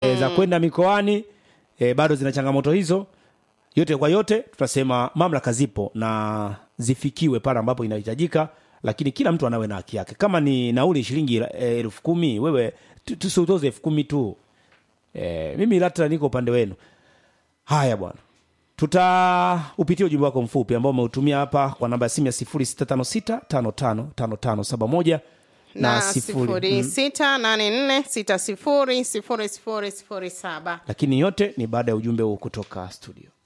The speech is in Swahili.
e, za kwenda mikoani e, bado zina changamoto hizo yote kwa yote tutasema mamlaka zipo na zifikiwe pale ambapo inahitajika lakini kila mtu anawe na haki yake kama ni nauli shilingi eh, elfu kumi wewe tu- tusiutoze elfu kumi tu e, mimi latra niko upande wenu haya bwana tutaupitia ujumbe wako mfupi ambao umeutumia hapa kwa namba ya simu ya 0656555571 na sifuri- sifuri sita nane nne sita sifuri sifuri sifuri sifuri saba lakini yote ni baada ya ujumbe huu kutoka studio